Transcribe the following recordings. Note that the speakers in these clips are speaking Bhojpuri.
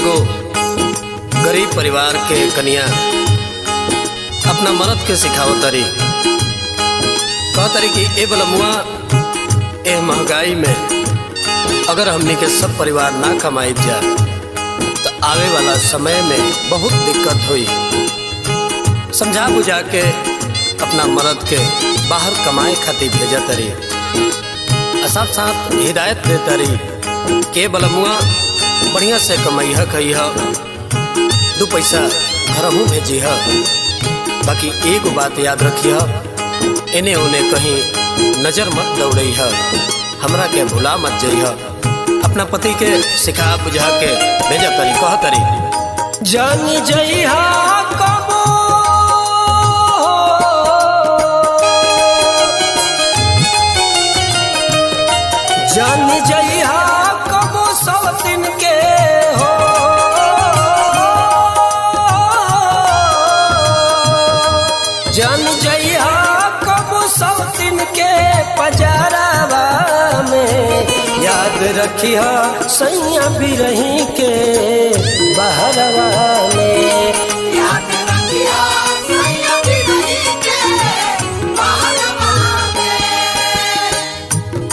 एगो गरीब परिवार के कन्या अपना मरद के सिखावत तरी कह तरी कि ए बलमुआ ए महंगाई में अगर हमनी के सब परिवार ना कमाई जा तो आवे वाला समय में बहुत दिक्कत हुई समझा बुझा के अपना मरद के बाहर कमाए खातिर भेजा तरी आ साथ साथ हिदायत दे तरी के बलमुआ बढ़िया से कमैह कहीह दू पैसा घरहू भेजी है बाकी एगो बात याद रखिह इने उने कहीं नजर मत दौड़ई है हमरा के भुला मत जइह अपना पति के सिखा बुझा के भेजा तरी कह तरी जान जइहा कबो जान जइहा कबो सब दिन के हो जान जइहा कबो सब दिन के पजारावा में याद रखिहा सैया भी रही के बहरवा में याद रखिया सैया भी रही के बाहरवा में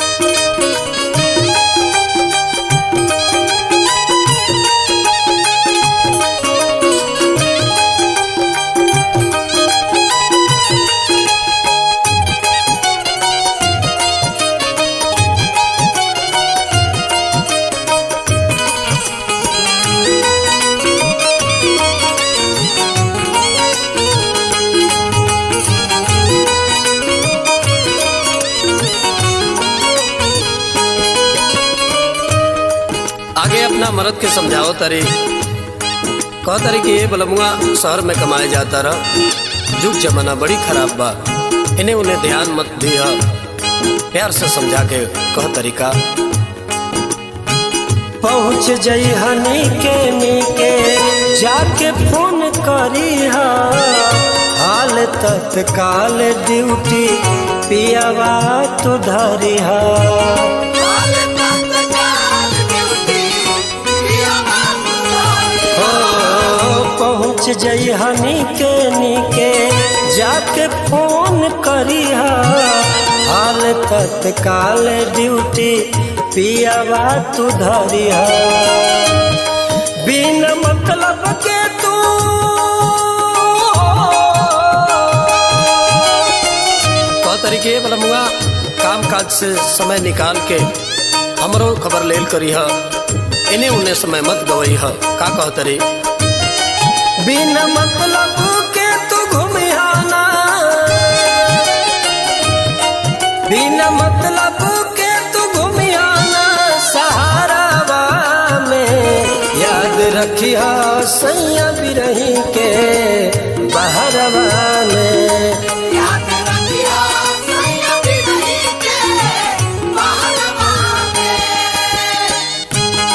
आगे अपना मर्द के समझाओ तरी कह तरी कि ये बलमुआ शहर में कमाए जाता रह जुग जमाना बड़ी खराब बा इन्हें उन्हें ध्यान मत दिया प्यार से समझा के कह तरीका पहुँच जइहा नीके नीके जाके फोन करीहा हाल तत्काल ड्यूटी पियावा तो धरिहा काल तक काल ड्यूटी प्रिया बाबू हो पहुँच जइहा नीके नीके जाके फोन करीहा हाल तत्काल ड्यूटी पियावा तू धरिहा बिन मतलब के तू कह तरी कि ये बलमुआ काम काज से समय निकाल के हमरो खबर लेल करी है इन्हें उन्हें समय मत गवई है का कह तरी बिन मतलब के तू घुमियाना बिन मतलब के तू घुमियाना सहारावा में याद रखिया सैया बिरही के बहरवा में याद रखिया सैया भी रही के बाहरवा में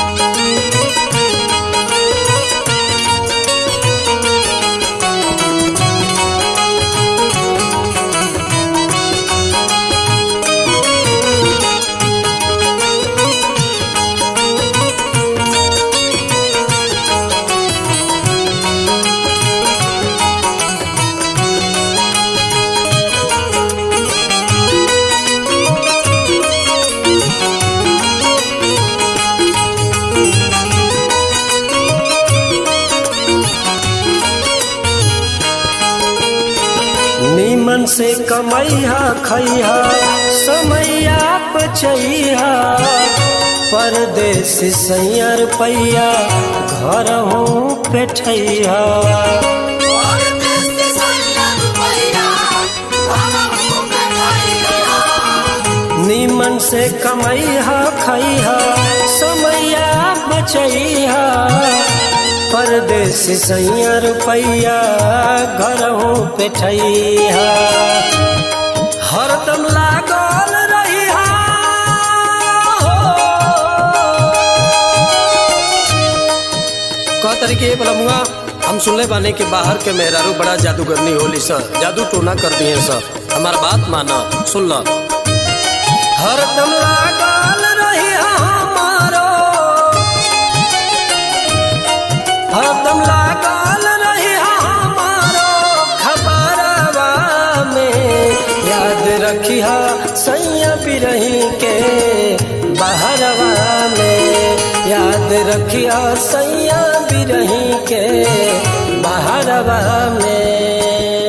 नीमन से कमैहा खैहा समैया बचैहा परदेश सैया रुपैया घर हूँ पेठैहा और देश सैया रुपैया बाबू बैठाइया नीमन से कमैहा खैहा समैया बचैहा परदेश सैया रुपैया घर हूँ पेठैहा हरदम लागल रहिहा कह तरी कि ये बलमुआ हम सुनले बानी कि बाहर के मेहरारू बड़ा जादूगरनी होली सर जादू टोना कर दिए सर हमार बात माना सुन ल हरदम लागल रही हमारो याद रखिया सैया बिरही के बहरवा में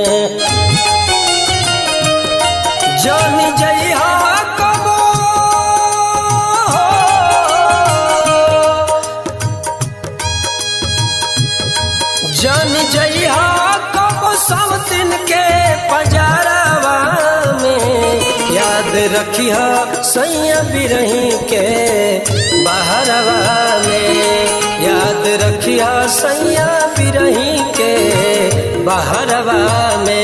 जान जइहा कबो जान जइहा कबो सब दिन के पजारवा में याद रखिया सैया बिरही के बहरवा में याद रखिया सैया बिरही के बहरवा में